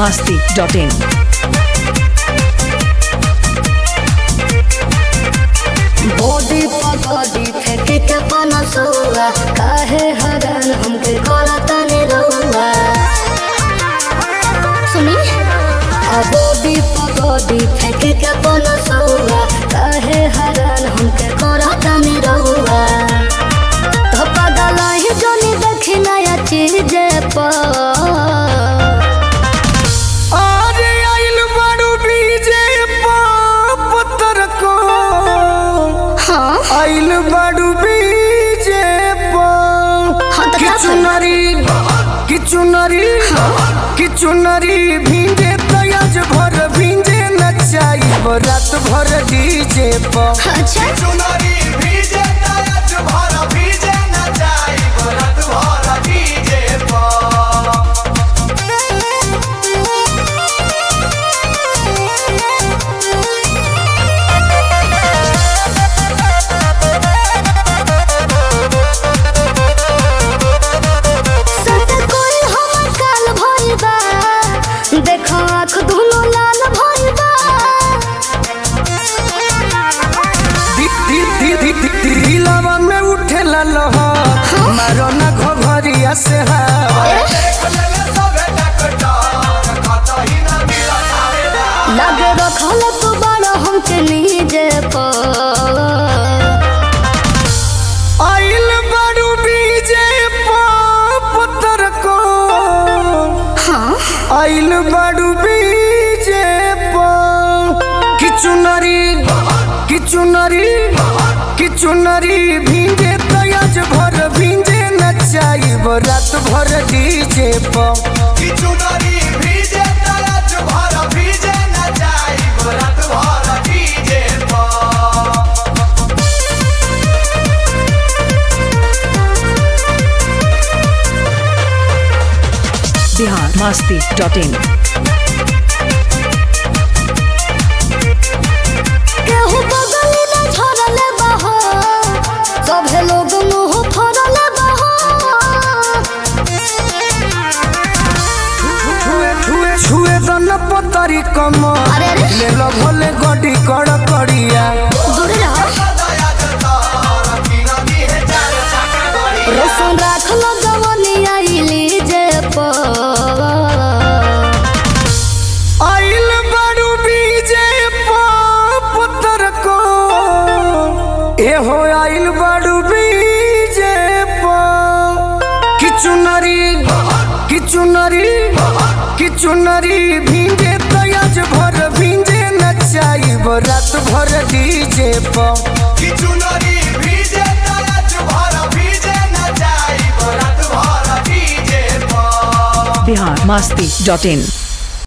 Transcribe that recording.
masti.in. Body पगड़ी फेंक के पनसुआ काहे हरन हमके करता ने रहुआ सुनी आ बॉडी पगड़ी फेंक के पनसुआ काहे हरन हमके करता ने रहुआ तो पगला ही जोनी देखी नया चीज पर अरे आइल बारू बीजे पत्थर को हाँ आइल बारू बीजे हाँ, तो क्या किचु नरी किचु नरी किचु नरी भींजे तयाज भर भींजे नचाई रात भर डीजे पर अच्छा चुनरी भीजे तयज भर भीजे न जाई भरत भर डीजे पर सत कोई हमर काल भइल बा देखो आँख दुनो लाल भइल बा दी- दी- दी- दी- दी- दी- दिलवा में उठे लहर मारो ना घघरिया से हवा देख लेले सबे डॉक्टर कतही न मिलत आवेला लगे रखल तू बड़ा हमके नीजे पर आइल बारू बीजे पत्थर को हाँ आइल बारू बीजे किचु नरी किचु नरी किचु नरी भींजे तयाज भर भींजे नचाई रात भर डीजे पर कि चुनरी भीजे तयज भर भीजे न जाई भरत भर डीजे पर Bihar masti.in. केहू बगल न झरले बहो सभे लोग मुंह फरले बहो छुए छुए छुए दन पतरी कमर अरे अरे ले लो भोले गडी कड़ कड़िया दूर रहो दया जतार की नदी है चार चाका गड़ी रोशन राखल गवनी आइली जे पर आइल बारू बीजे पत्थर को एहो आइल बारू बीजे किचु नरी किचु नरी किचु नरी भींजे तयाज भर भींजे नचाई रात भर डीजे पर कि चुनरी भीजे तयज भर भीजे न जाई भरत भर डीजे पर Bihar masti.in.